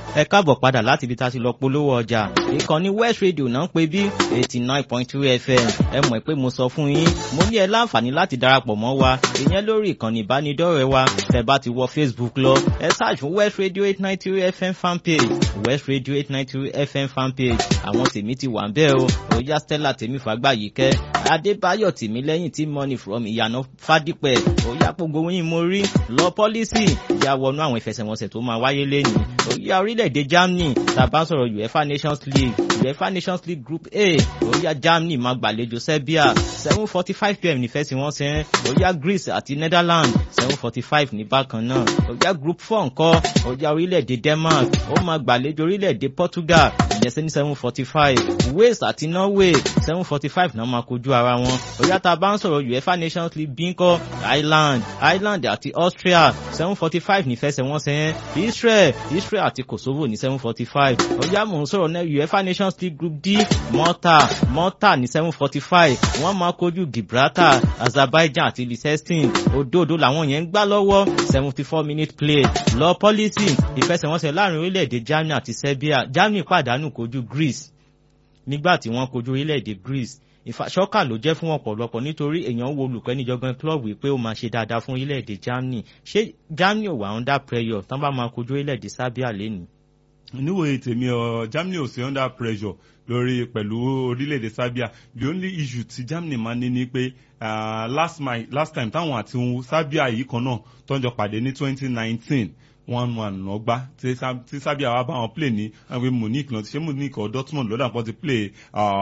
ẹ káàbọ̀ padà láti ibi tá a ti lọ polówó ọjà ìkànnì west radio náà ń pè bí eighty nine point two fm ẹ mọ̀ pé mo sọ fún yín mo ní ẹ láǹfààní láti darapọ̀ mọ́ wa ìyẹn lórí ìkànnì ìbánidọ́rẹ̀ẹ́ wa tẹ́ bá ti wọ facebook lọ ẹ search fún west radio eight nine two fm fanpage west radio eight nine two fm fanpage àwọn tèmi ti wà ń bẹ́ẹ̀ o òòyà stella tèmi fàgbàyíkẹ́ adébáyọ̀ tèmi lẹ́yìn tí money from ìyànà fádípẹ̀ òòyà gbogbo yín mo rí lọ pọ́lísì ìyá wọnú àwọn ìfẹsẹ̀wọnsẹ̀ tó máa wáyé lẹ́yìn òòyà orílẹ̀-èdè germany tàbá sọ̀rọ̀ uefa nations league uefa nations league group a òòyà germany máa gbàlejò serbia seven forty five pm nífẹ̀síwọ́nsẹ̀ òòyà greece àti netherlands seven forty five ní bákan náà òòyà group four ńkọ́ òòyà orílẹ̀-èdè denmark ó máa gbàlejò orílẹ̀-èdè portugal ìyẹn ní seven forty five wales àti norway seven forty five náà máa kojú ara wọn òòyà tá a bá ń sọ̀rọ̀ uefa nations league bí ńkọ́ ireland ireland àti austria seven forty five nífẹsẹ̀wọnsẹ̀ yẹn israel israel àti kosovo ní seven forty five ọjà mò ń sọ̀rọ̀ náà uefa nations league group d malta malta ní seven forty five wọ́n máa kojú gibraltar azerbaijan àti liechtenstein òdòdó làwọn yẹn ń gbá lọ́wọ́ seventy four minute play lọ pọ́lísì ìfẹsẹ̀wọnsẹ̀ láàrin orílẹ̀-èdè germany àti serbia germany pàdánù kojú greece nígbà tí wọ́n kojú orílẹ̀-èdè greece ìfàṣọ́kà ló jẹ́ fún ọ̀pọ̀lọpọ̀ nítorí èèyàn wo olùkọ́ níjọgbọ́n club wípé ó máa ṣe dáadáa fún orílẹ̀-èdè germany ṣé germany ò wà under pressure tán bá máa kojú orílẹ̀-èdè serbia lẹ́nu. níwòye tèmi ọ germany ò sí under pressure lórí pẹ̀lú orílẹ̀-èdè serbia the only issue ti germany máa ní ni pé uh, last, my, last time táwọn àti serbia yìí kan náà tọ́jọ́ pàdé ní twenty nineteen one one lọ́gbá tí sábíà wa bá wọn play ní àwọn munich náà ṣé munich or dortmund lọ́dà kan ti play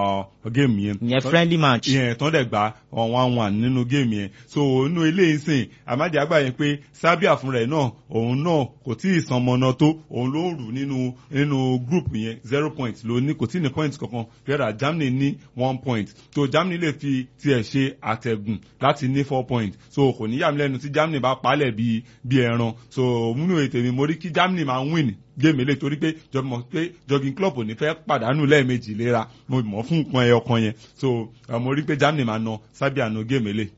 game yẹn. yẹn friendly match. yẹn tán dẹ̀ gba one one nínú game yẹn so inú eléyìí sìn àmàdí àgbà yẹn pé sábíà fúnra ẹ̀ náà òun náà kò tí ì san mọ́nà tó òun ló ń rù nínú nínú group yẹn zero point ló ní kò tí ì ní point kankan fẹ́ràn germany ní one point so germany lè fi tiẹ̀ ṣe àtẹ̀gùn láti ní four point so kò ní yàmílẹ́nu tí germany bá palẹ̀ bíi bíi ẹran so múnú ètò tèmi mo rí kí germany máa win géèmì lè torí pé jọmọ pé jogging club ò ní fẹ́ pàdánù lẹ́ẹ̀mejì léra mo mọ̀ fún nǹkan ẹyọ kan yẹn so mo rí pé germany máa na serbia na géèmì lè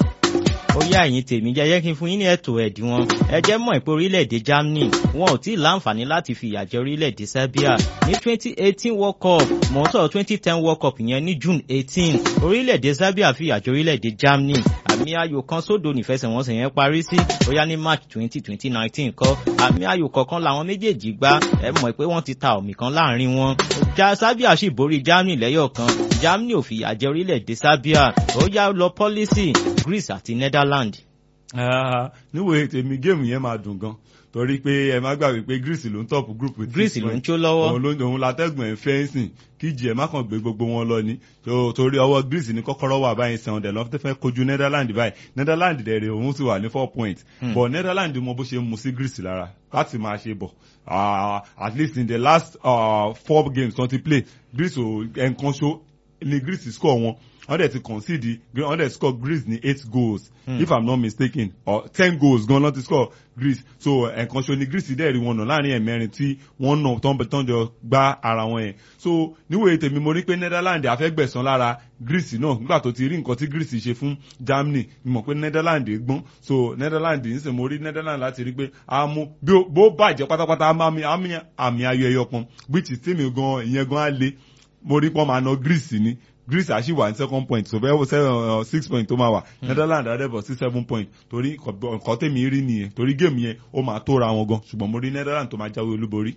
ó yá ẹ̀yin tèmi jẹ́ kí n fún yín ní ẹ̀tọ́ ẹ̀dí wọn ẹ jẹ́ mọ̀ pé orílẹ̀-èdè germany wọn ò tí ì láǹfààní láti fi ìyà jẹ orílẹ̀-èdè serbia ní twenty eighteen world cup mò ń sọ̀rọ̀ twenty ten world cup yẹn ní june eighteen orílẹ̀-èdè serbia fi ìyà jẹ orílẹ̀-èdè germany àmì ayò kan sódò nífẹsẹ̀wọnsẹ̀ yẹn parí sí ó yá ní march twenty twenty nineteen kọ́ àmì ayò kọ̀ọ̀kan làwọn méjèèjì gbá ẹ mọ̀ pé wọ́n ti ta òmì kan láàrin wọn serbia sì borí germany lẹ́yọ̀ kan germany ò fìyà jẹ orílẹ̀-èdè serbia ó yá lọ pọ́lísì greece àti netherlands. níwòye tèmi géèmù yẹn máa dùn gan torí pé ẹ má gbàgbé pé greece ló ń tọ́pù group with greece ló ń tó lọ́wọ́ òun ló òun látẹ́gùn ẹ̀ fẹ́ǹsìn kíjì ẹ̀ má kàn gbé gbogbo wọn lọ ni torí ọwọ́ greece ní kọ́kọ́rọ́ wà báyìí sẹ́wọ̀n dẹ̀ lọ́n fẹ́ kojú netherlands báyìí netherlands dẹ̀ rè òun sì wà ní four points but netherlands mọ bó ṣe mu sí greece lára láti máa ṣe bọ̀ at least in the last uh, four games twenty play greece ò ẹnkan ṣó ni greece score wọn wọ́n dẹ̀ ti concede wọ́n dẹ̀ score greece ní eight goals mm. if i'm not mistaken or ten goals gan lọ́n ti score greece so ẹ̀kan ṣo ni greece dẹ̀ rí wọn nà láàrin ẹ̀mẹ́rin tí wọ́n nà tán tán jọ gbá ara wọn yẹn so níwòye tèmi mo rí pé netherlands àfẹ́gbẹ̀sán lára greece náà nígbà tó ti rí nǹkan tí greece ṣe fún germany mọ̀ pé netherlands gbọ́n so netherlands ń sè mo rí netherlands láti rí pé a mú bó bàjẹ́ pátápátá àmì ayọ̀ ẹyọ kan which is tèmi gan ìyẹn gan á le mo rí pọ́n máa na greece ni greece àṣì wà ní second point so bẹ́ẹ̀ seven six point tó máa wà netherlands àdẹ́bọ̀ sí seven point torí nǹkan tèmi rí nìyẹn torí géèmù yẹn ó máa tóra wọn gan ṣùgbọ́n mo rí netherlands tó máa jáwé olúborí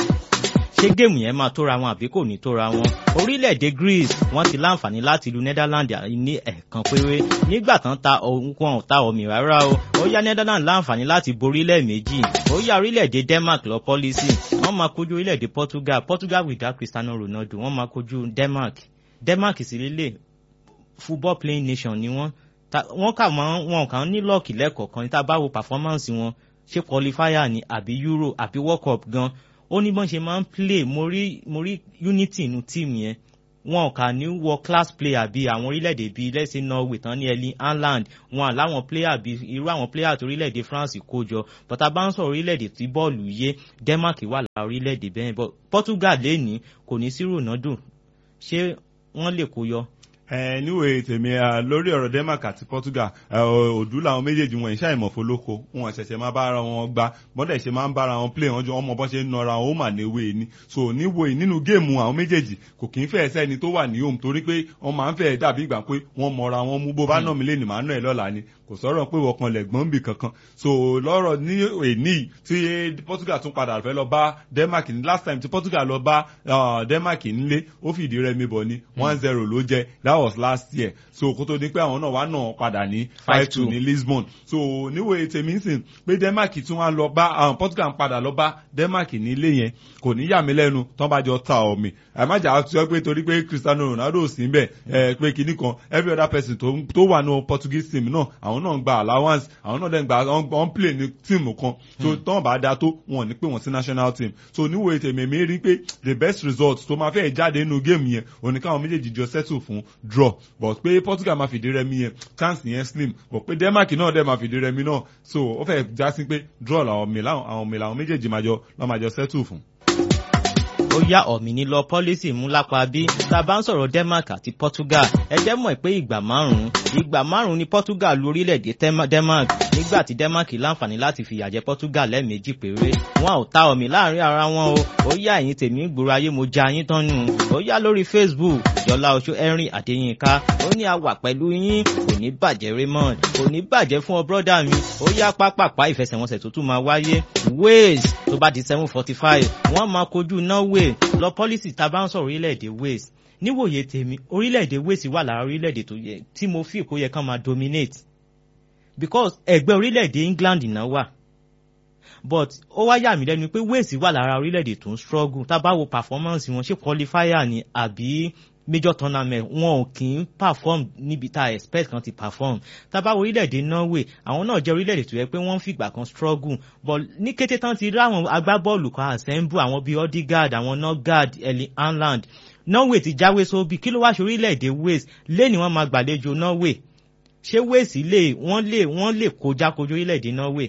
ṣé géèmù yẹn máa tóra wọn àbí kò ní tóra wọn orílẹ̀-èdè greece wọ́n ti láǹfààní láti lu netherlands ní ẹ̀ẹ̀kan péré nígbà tán ta wọn ta omi rárá o ó yá netherlands láǹfààní láti borí lẹ́ẹ̀mejì ó yá orílẹ̀-èdè denmark lọ pọ́lísì wọ́n máa kojú orílẹ̀-èdè portugal portugal without cristiano ronaldo wọ́n máa kojú denmark denmark sì lélẹ̀ football playing nation ni wọ́n wọ́n kà mọ́ wọn kàn ní lọ́ọ̀kì lẹ́kọ̀ọ̀kan tá a bá wo performance wọn ṣé qualifier ni àbí euro àbí world cup gan ó ní bọ́n ṣe máa ń play mo rí mo rí unity inú team yẹn wọn kà ní wọ class player bíi àwọn orílẹ̀-èdè bíi let's say norway tán ní erling haaland wọn àláwọn player bíi irú àwọn player tó orílẹ̀-èdè france kó jọ bọ́tà bá ń sọ orílẹ̀-èdè tí bọ́ọ̀lù yé denmark wà lára orílẹ̀-èdè bẹ́ẹ̀ bọ́ portugal lẹ́ni kò ní sí ronaldo ṣé wọ́n lè kó yọ. ẹ níwèé tèmi lórí ọ̀rọ̀ Denmark àti Portugal òdú làwọn méjèèjì wọn ìṣá ìmọ̀fólókò wọn ṣẹ̀ṣẹ̀ máa bára wọn gbá bọ́dẹ̀ ṣe máa ń bára wọn play wọn jọ ọmọ bọ́ ṣe ń nọra wọn ó mà níwèé ni so níwèé nínú géèmù àwọn méjèèjì kò kì í fẹ́ sẹ́ni tó wà ní home torí pé wọ́n máa ń fẹ́ dàbí ìgbà pé wọ́n mọra wọn mú bó bá nà mí lé ní màá nà ẹ́ lọ́la ni kò sọ̀rọ̀ pé wọ́n kan lẹ̀gbọ́n bì kankan so lọ́rọ̀ ní èní tí Portugal tún padà fẹ́ lọ bá Denmark ní last time tí Portugal lọ bá Denmark nílé ó fìdí rẹmi bọ̀ ní one zero ló jẹ́ that was last year so kó tó ní pé àwọn náà wá náà padà ní five two ní Lisbon so níwèé tèmi sìn pé Denmark tún wá lọ bá Portugal ń padà lọ bá Denmark nílé yẹn kò ní yà mí lẹ́nu tán bá jọ ta ọ̀mì àmàjà sọ pé torí pé Cristiano Ronaldo sí bẹ́ẹ̀ ẹ pé kinní kan every other person tó wà ní Portuguese team náà àwọn náà ń gba allowance àwọn náà dẹ̀ ń gba on play ní team kan so tán bá da tó wọn ní pé wọn sí national team so níwèé tèmi mi rí pé the best result tó máa fẹ́ jáde nínú game yẹn òní káwọn méjèèjì jọ settle fún draw but pé Portugal máa fìdí rẹmi yẹn chance yẹn slim but pé Denmark náà dẹ̀ máa fìdí rẹmi náà so ó fẹ́ já sí pé draw làwọn mi làwọn mi làwọn méjèèjì máa jọ lọ́ máa jọ settle fún ó yá ọ̀mìnì lọ pọ́lísì mú lápá bí tá a bá ń sọ̀rọ̀ Denmark àti Portugal ẹ jẹ́ mọ̀ pé ìgbà márùn-ún ìgbà márùn-ún ni Portugal lu orílẹ̀-èdè Denmark nígbà tí Denmark láǹfààní láti fìyà jẹ Portugal lẹ́ẹ̀mejì péré wọn ò ta ọ̀mì láàrin ara wọn o ó yá ẹ̀yin tèmi gbòòrò ayé mo ja yín tán nù ó yá lórí Facebook Yọlá Oṣó Henry Adéyínká ó ní a wà pẹ̀lú yín kò ní bàjẹ́ Raymond kò ní bàjẹ́ fún ọ brọ́dà mi ó yá pápápá ìfẹsẹ̀wọnsẹ̀ tó tún máa wáyé Wales tó bá di seven forty five wọ́n máa kojú Norway lọ pọ́lísì tá a bá ń sọ̀rọ̀ orílẹ̀-èdè Wales níwòye tèmi orílẹ̀-èdè Wales wà lára orílẹ̀-èdè tó yẹ tí mo fi kó yẹ kán máa dominate because ẹgbẹ́ orílẹ̀-èdè England náà wà but ó wá yà mí lẹ́nu pé Wales wà lára orílẹ̀-èdè tó ń struggle tá a bá wo performance wọn ṣé qualifier ni àbí major tournament wọn ò kì í perform níbi tá a expect kan ti perform tá a bá wo orílẹ̀-èdè Norway àwọn náà jẹ́ orílẹ̀-èdè tó yẹ pé wọ́n ń fìgbà kan struggle but ní kété tán ti rí àwọn agbábọ́ọ̀lù kan assemble àwọn bíi Odegaard àwọn Norgard Erling Haaland Norway ti jáwé sóbì kí ló wá ṣe orílẹ̀-èdè Wales lẹ́ni wọ́n máa gbàlejò Norway ṣé Wales lè wọ́n lè wọ́n lè kọjá kojú orílẹ̀-èdè Norway.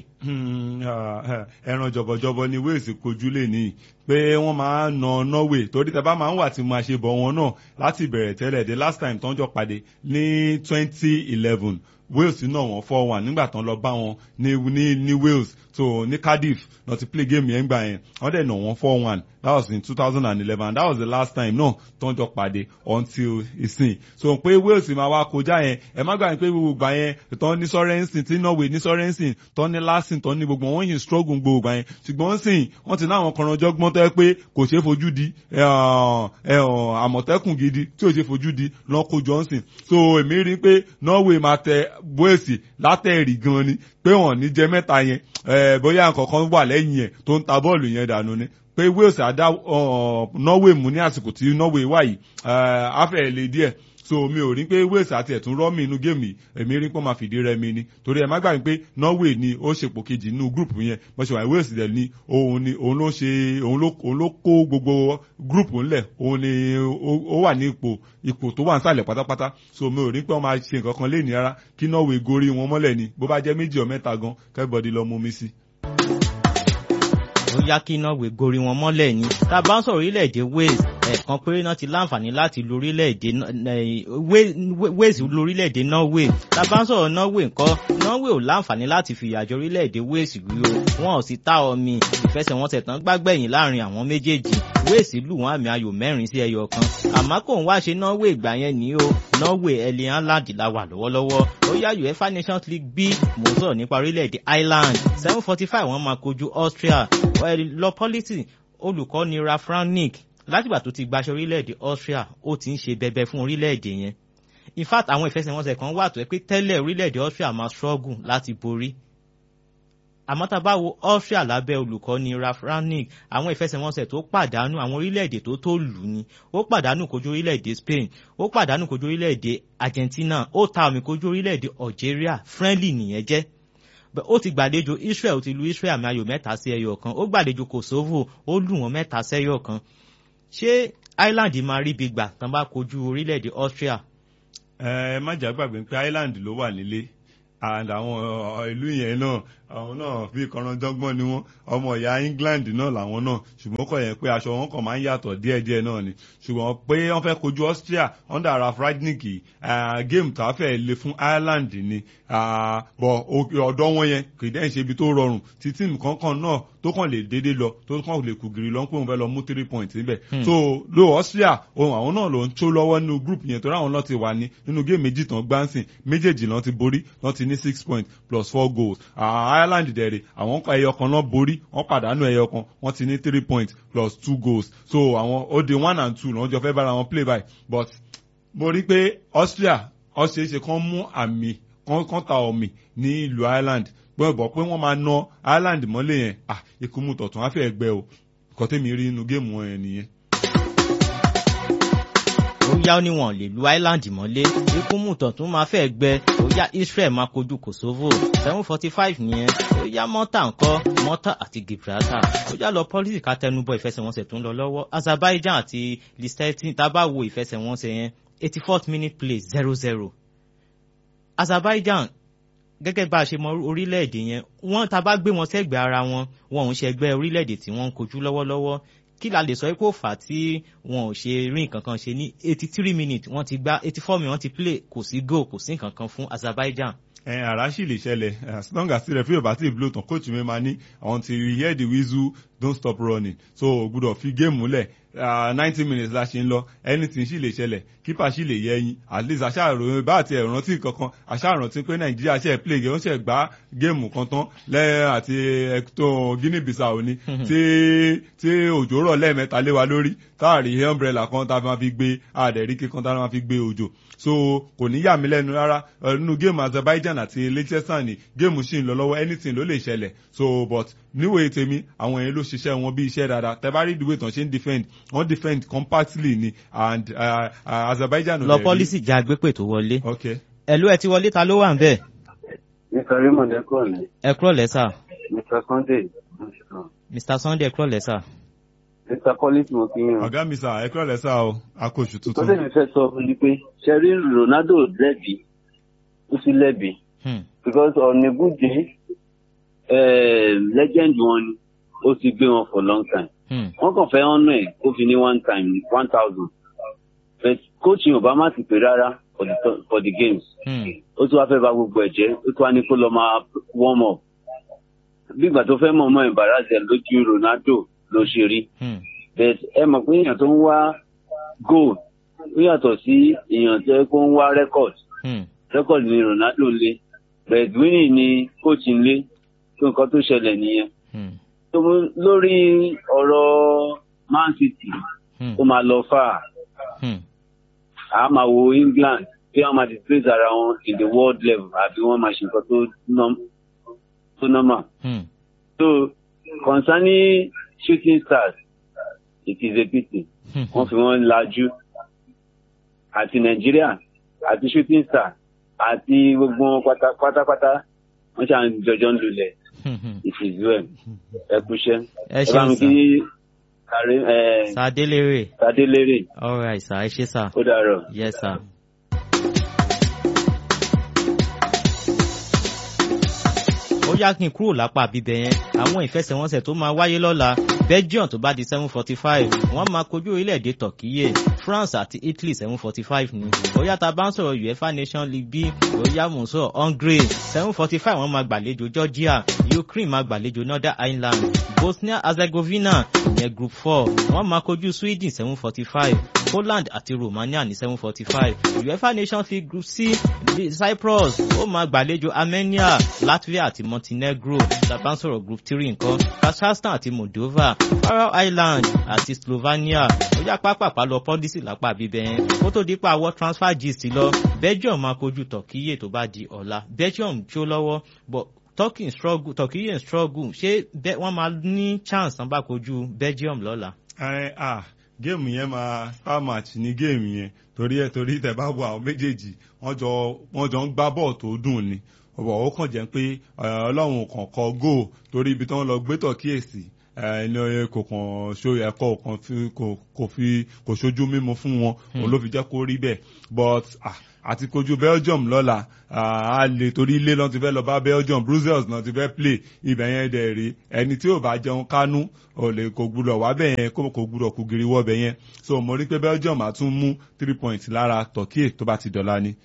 ẹran jọ̀bọ̀jọ̀bọ̀ ni Wales kojú lè ní pé wọ́n máa ń na Norway torí tẹ bá máa ń wà tí máa ṣe bọ̀ wọn náà láti bẹ̀rẹ̀ tẹ́lẹ̀ the last time tó ń jọ pàdé ní twenty eleven Wales náà wọ́n four one nígbà tán lọ bá wọn ní ní ní Wales so ní Cardiff náà ti play game yẹn gbà yẹn wọ́n dẹ̀ nà wọ́n four one that was in two thousand and eleven that was the last time náà tó ń jọ pàdé until ìsìn so pé Wales máa wá kọjá yẹn ẹ má gbà pé gbogbo gbà yẹn tán ní Sorensen tí Norway ní Sorensen tán ní Larsson tán ní gbogbo wọn yìí struggle gbogbo gbà yẹn ṣùgbọ́n sìn wọ́n ti ní àwọn kọ̀rọ̀jọ́gbọ́n tó yẹ pé kò ṣeé fojú di àmọ̀tẹ́kùn gidi tí ò ṣeé fojú di lọ́kọ̀ Johnson so èmi rí pé Norway máa tẹ Wales látẹ̀rì gan ni pé wọ́n ní jẹ mẹ́ta yẹn bóyá nǹkankan wà lẹ́yìn ẹ̀ tó ń ta bọ́ọ̀lù yẹn dànù ni pé Wales àdá Norway mú ní àsìkò tí Norway wà yìí afẹ́ lè díẹ̀ so mi ò rí pé Wales àti ẹ̀tún rọ́ọ̀mì inú géèmì èmi rí pé wọ́n máa fìdí rẹmi ni torí ẹ má gbàgbé pé Norway ni ó ṣèpò kejì nínú gúrùpù yẹn bó ṣe wà Wales dẹ̀ ni òun ni òun ló ṣe òun ló òun ló kó gbogbo gúrùpù ńlẹ̀ òun ni ó wà ní ipò ipò tó wà nísàlẹ̀ pátápátá so mi ò rí pé wọ́n máa ṣe nǹkan kan léèní rárá kí Norway gorí wọn mọ́lẹ̀ ni bó bá jẹ́ méjì ọ̀ mẹ́ta gan kẹ́bọ̀dì lọ mú mi sí ó yá kí Norway gorí wọn mọ́lẹ̀ ni tá a bá ń sọ̀rọ̀ orílẹ̀-èdè Wales ẹ̀ẹ̀kan péré náà ti láǹfààní láti lu orílẹ̀-èdè Wales lu orílẹ̀-èdè Norway tá a bá ń sọ̀rọ̀ Norway ńkọ́ Norway ò láǹfààní láti fìyà jẹ orílẹ̀-èdè Wales rí o wọn ò sì ta omi ìfẹsẹ̀wọnsẹ̀ tán gbágbẹ̀yìn láàrin àwọn méjèèjì Wales lù wọ́n àmì ayò mẹ́rin sí ẹyọ kan àmọ́ kò ń wá ṣe Norway ìgbà yẹn ní o Norway Erling Haaland la wà lọ́wọ́lọ́wọ́ ó yá UEFA Nations League B mò ń sọ̀rọ̀ nípa orílẹ̀-èdè Ireland seven forty five wọ́n máa kojú Austria lọ pọ́lítì olùkọ́ ni Ralf Rangnick látìgbà tó ti gbaṣẹ́ orílẹ̀-èdè Austria ó ti ń ṣe bẹbẹ fún orílẹ̀-èdè yẹn in fact àwọn ìfẹsẹ̀wọnsẹ̀ kan wà tó ẹ pé tẹ́lẹ̀ orílẹ̀-èdè Austria máa struggle láti borí àmọ́ tá a bá wo Austria lábẹ́ olùkọ́ ni Ralf Rangnick àwọn ìfẹsẹ̀wọnsẹ̀ tó pàdánù àwọn orílẹ̀-èdè tó tó lù ní ó pàdánù kojú orílẹ̀-èdè Spain ó pàdánù kojú orílẹ̀-èdè Argentina ó ta omi kojú orílẹ̀-èdè Algeria friendly nìyẹn jẹ́ ó ti gbàlejò Israel ó ti lu Israel àmì ayò mẹ́ta sí ẹyọ kan ó gbàlejò Kosovo ó lù wọ́n mẹ́ta sẹ́yọ kan ṣé Ireland máa rí ibi gbà tán bá kojú orílẹ̀-èdè Austria. ẹ má jà gbàgbé pé Ireland ló wà nílé and àwọn uh, ìlú yẹn náà àwọn náà bí kọranjọ́gbọ́n ni wọ́n ọmọ ìyá England náà làwọn náà ṣùgbọ́n kọ̀ yẹn pé aṣọ wọn kàn máa ń yàtọ̀ díẹ̀díẹ̀ náà ni ṣùgbọ́n pé wọ́n fẹ́ kojú Austria under Ralf Rangnick uh, game tá a fẹ́ le fún Ireland ni bọ̀ ọ̀dọ́ wọn yẹn kì í dẹ́n ṣe ibi tó rọrùn tí tíìmù kankan náà tó kàn lè dédé lọ tó kàn lè kù gírí lọ pé òun fẹ́ lọ mú three points níbẹ̀ so lo Austria ohun àwọn náà ló ń tó lọ́wọ́ nínú group yẹn torí àwọn náà ti wà ní nínú game méjì tán gbáǹsìn méjèèjì náà ti borí náà ti ní six points plus four goals Ireland dẹ̀rẹ̀ àwọn ẹyọ kan náà borí wọ́n pàdánù ẹyọ kan wọ́n ti ní three points plus two goals so àwọn ó di one and two lọ́jọ́ jọ fẹ́ bára wọn play by but mo rí pé Austria ọ̀ṣẹ̀ṣẹ̀ kan mú àmì kan ta ọ̀mì ní ìlú Ireland gbọ́dọ̀ pé wọ́n máa ná Ireland mọ́lẹ̀ yẹn ah ikú mu tọ̀tún á fẹ́ gbẹ o kọ́ tẹ́mi rí inú géèmù wọn yẹn nìyẹn ó yá níwọ̀n lè lu Ireland mọ́lé ikú mùtọ̀ tún máa fẹ́ gbẹ ó yá Israel máa kojú Kosovo seven forty five nìyẹn ó yá Malta ńkọ́ Malta àti Gibraltar ó yá lọ pọ́lísì ká tẹnubọ ìfẹsẹ̀wọnsẹ̀ tó ń lọ lọ́wọ́ Azerbaijan àti Liechtenstein tá a bá wo ìfẹsẹ̀wọnsẹ̀ yẹn eighty fourth minute play zero zero Azerbaijan gẹ́gẹ́ bá a ṣe mọ orílẹ̀-èdè yẹn wọ́n tá a bá gbé wọn sẹ́gbẹ̀ẹ́ ara wọn wọn ò ń ṣẹgbẹ́ orílẹ̀-èdè tí wọ́n ń kojú lọ́wọ́lọ́wọ́ kí la lè sọ pé ó fà á tí wọn ò ṣe rí nǹkan kan ṣe ní eighty three minutes wọ́n ti gbá eighty four minutes wọ́n ti play kò sí goal kò sí nǹkan kan fún Azerbaijan. ẹ àrà sì lè ṣẹlẹ̀ as long as the referee bá ti blow tán coach mi máa ní until you hear the whistle don't stop running so gbọ́dọ̀ fi game múlẹ̀ ninety minutes la ṣe ń lọ anything sì lè ṣẹlẹ̀ kípa sì lè yẹ ẹyin at least aṣáàrò bá àti ẹ̀rántí kankan aṣáàrántí pé nàìjíríà ṣe play game ó ṣe gbá géèmù kan tán lẹ́yìn àti ẹ̀tọ́ guinea bissau ni tí tí òjò rọ̀ lẹ́ẹ̀mẹ́ta lé wa lórí táàrí umbrella kan tá a máa fi gbé àdẹ̀rí kíkan tá a máa fi gbé òjò so kò ní yà mí lẹ́nu rárá nínú géèmù azerbaijan àti liechtenstein ni géèmù sì ń lọ lọ́wọ́ anything ló lè ṣẹlẹ̀ so but níwèé tèmi àwọn yẹn ló ṣiṣẹ́ wọn bí iṣẹ́ dáadáa tẹ bá rí ìdúwé tán ṣe ń defend wọ́n defend compactly ni and uh, uh, Azerbaijan. lọ pọ́lísì já gbépè tó wọlé. ok. ẹ̀lú ẹ ti wọlé ta ló wà ń bẹ̀. Mr. Raymond ẹ kúrò ní. ẹ kúrò lẹ́sà. Mr. Sunday. Mr. Sunday ẹ kúrò lẹ́sà. Mr. Collins mo fi hàn. ọ̀gá mi sà ẹ kúrò lẹ́sà o akóṣù tó tuntun. tẹ̀lé fẹ́ sọ fún mi pé ṣẹ́rí Ronaldo lẹ́bi ó sì lẹ́bi because on a good day eh, legend wọn ni ó ti gbé wọn for long time. wọ́n kàn fẹ́ ọ̀nà ẹ̀ ó fi ní one time one thousand but coach Obama ti pè rárá for the, for the games. ó tún wá fẹ́ bà gbogbo ẹ̀ jẹ́ ó tún wá ní kó lọ máa warm up. bí ìgbà tó fẹ́ mọ̀ ọmọ embarrassing lójú Ronaldo ló ṣe rí. but ẹ mọ̀ pé èèyàn tó ń wá goal ó yàtọ̀ sí èèyàn tó yẹ kó ń wá record. record ni Ronaldo ń lé but winning ni coach ń lé tó nǹkan tó ṣẹlẹ̀ nìyẹn. tó lórí ọ̀rọ̀ Man City ó máa lọ fà á a máa wo England bí wọ́n máa displace ara wọn in the world level àbí wọ́n máa ṣe nǹkan tó tó normal. so concerning shooting stars it is a pity wọ́n fi wọ́n lajú àti Nàìjíríà àti shooting stars àti gbogbo wọn pátápátá wọ́n ṣàn jọjọ́ ń lulẹ̀ it is well ẹ kúṣẹ́ ẹ ẹ bá mi ṣeun kí kàrí ẹ sàdélérè Tadélérè alright sir ẹ ṣé sir ó dàrọ̀. yes sir. ó yá kí n kúrò lápá bíbẹ yẹn àwọn ìfẹsẹ̀wọnsẹ̀ tó máa wáyé lọ́la Belgium tó bá di seven forty five wọ́n máa kojú orílẹ̀-èdè Turkey France àti Italy seven forty five ni ó yá tá a bá ń sọ̀rọ̀ UEFA Nation League B ó yá mò ń sọ̀rọ̀ Hungary seven forty five wọ́n máa gbàlejò Georgia Ukraine máa gbàlejò Northern Ireland Bosnia Herzegovina ìyẹn group four wọ́n máa kojú Sweden seven forty five Poland àti Romania ní seven forty five UEFA Nations League group C Cyprus ó máa gbàlejò Armenia Latvia àti Montenegro tàbá ń sọ̀rọ̀ group three nǹkan Kazakhstan àti Moldova Faroe Island àti Slovenia ó yá pápápá lọ pọ́lísì lápá bíbẹ̀ yẹn kó tó dípò àwọ̀ transfer gist lọ Belgium máa kojú Turkey tó bá di ọ̀la Belgium jó lọ́wọ́ but Turkey struggle Turkey ń struggle ṣé bẹ́- wọ́n máa ní chance tán bá kojú Belgium lọ́la. ẹ ah géèmù yẹn máa star match ní géèmù yẹn torí ẹ torí tẹ bá wo àwọn méjèèjì wọ́n jọ wọ́n jọ ń gbá bọ́ọ̀ tó dùn ni ọ̀bọ̀ ó kàn jẹ́ pé ẹ, ọlọ́run kàn kọ góò torí ibi tí wọ́n lọ gbé tọ̀ kíyèsí ẹni kò kàn ṣó ẹ̀kọ́ kan kò fi kò ṣojú mímu fún wọn òun ló fi jẹ́ kó rí bẹ́ẹ̀ but àti kojú Belgium lọ́la a lè torí ilé náà ti fẹ́ lọ bá Belgium Brussels náà ti fẹ́ play ibẹ̀ yẹn dẹ̀ rí ẹni tí ò bá jẹun kánú ò lè kò gbúdọ̀ wá bẹ̀ yẹn kò gbúdọ̀ kú giri wọ́ bẹ̀ yẹn so mo rí pé Belgium á tún mú three points lára Turkey tó bá ti dọ̀la ni.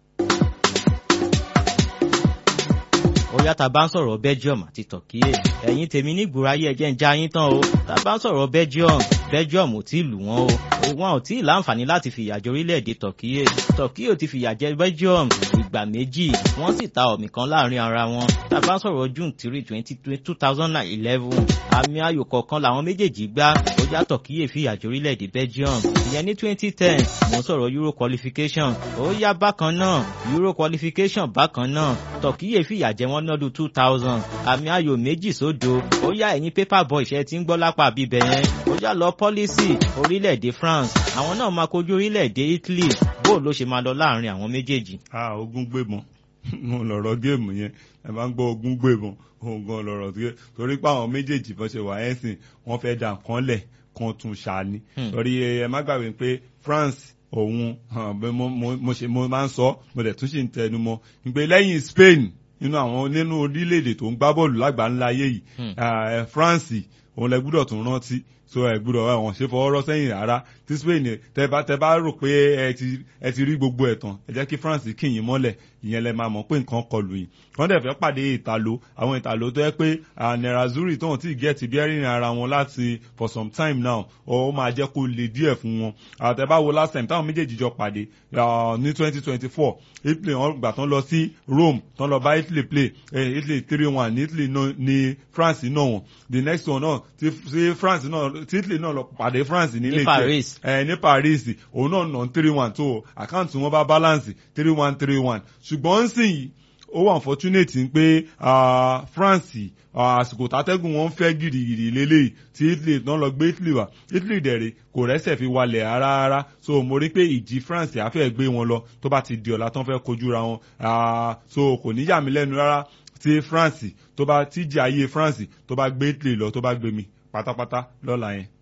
ó yá tá a bá ń sọ̀rọ̀ Belgium àti Turkey ẹ̀yin tèmi ní ìgbòráyé ẹ̀jẹ̀ ń já yín tán o tá a bá ń sọ̀rọ̀ Belgium Belgium ò tí ì lù wọ́n o wọn ò tí ì láǹfààní láti fìyà jẹ orílẹ̀-èdè Turkey Turkey ò ti fìyà jẹ Belgium ìgbà méjì wọ́n sì ta ọ̀mì kan láàrin ara wọn tá a bá ń sọ̀rọ̀ June three twenty two thousand and eleven àmì ayò kọ̀ọ̀kan làwọn méjèèjì gbá ó yá Turkey fìyà jẹ orílẹ̀-èdè Belgium ìyẹn ní twenty ten mo ń sọ̀rọ̀ Euro qualification ó yá bákan náà Euro qualification bákan náà Turkey fìyà jẹ wọ́n lọ́dún two thousand àmì ayò méjì sódo ó yá ẹ̀yin paper boy ṣe ti ń gbọ́ lápá bíbẹ̀ yẹn ó yá lọ pọ́lísì orílẹ̀-èdè France àwọn náà máa kojú orílẹ̀-èdè Italy bó ló ṣe máa lọ láàrin àwọn méjèèjì. a ogun gbébọn mo lọ̀rọ̀ géèmù yẹn ẹ máa ń gbọ́ ogun gbébọn ogun lọ̀rọ̀ tó yẹ torí pé àwọn méjèèjì bó ṣe wà ẹ́ sìn wọ́n fẹ́ dà kán lẹ̀ kan tún ṣàní torí ẹ má gbàgbé pé France òun mo ṣe mo máa ń sọ mo dẹ̀ tún ṣì ń tẹnu mọ́ pé lẹ́yìn Spain nínú àwọn nínú orílẹ̀-èdè tó ń gbá bọ́ọ̀lù lágbàńlá ayé yìí France òun lẹ gbúdọ̀ tún rántí so ẹ gbúdọ̀ àwọn ṣe fọwọ́ rọ́ sẹ́yìn rárá tí Spain tẹ bá tẹ bá rò pé ẹ ti ẹ ti rí gbogbo ẹ̀ tán ẹ jẹ́ kí France kìyìn mọ́lẹ̀ ìyẹn lẹ máa mọ̀ pé nǹkan kọlù yìí wọ́n dẹ̀ fẹ́ pàdé ìtàló àwọn ìtàló tó yẹ pé Nerazzurri tó hàn tí gẹ̀ẹ́tì bí ẹ̀rìn ara wọn láti for some time now ó máa jẹ́ kó le díẹ̀ fún wọn àtẹ̀bá wo last time táwọn méjèèjì jọ pàdé ní twenty twenty four Italy wọn gbà tán lọ sí Rome tán lọ bá Italy play Italy three one ní Italy ní France náà wọn the next one náà ti France náà tí Italy náà lọ pàdé France nílé Paris ẹ ní Paris òun náà nà three one tó àkáǹtì wọn bá balance three one three one ṣùgbọ́n ń sìn yìí ó wà unfortunate pé France àsìkò tátẹ́gùn wọn ń fẹ́ gìrìgìrì lélẹ́yìí tí Italy náà lọ gbé Italy wá Italy dẹ̀rẹ̀ kò rẹ́sẹ̀ fi walẹ̀ rárá so mo rí pé ìjì France àfẹ́ gbé wọn lọ tó bá ti di ọ̀la tán fẹ́ kojú ra wọn so kò ní yà mí lẹ́nu rárá tí France tó bá tíjì ayé France tó bá gbé Italy lọ tó bá gbé mi pátápátá lọ́la yẹn.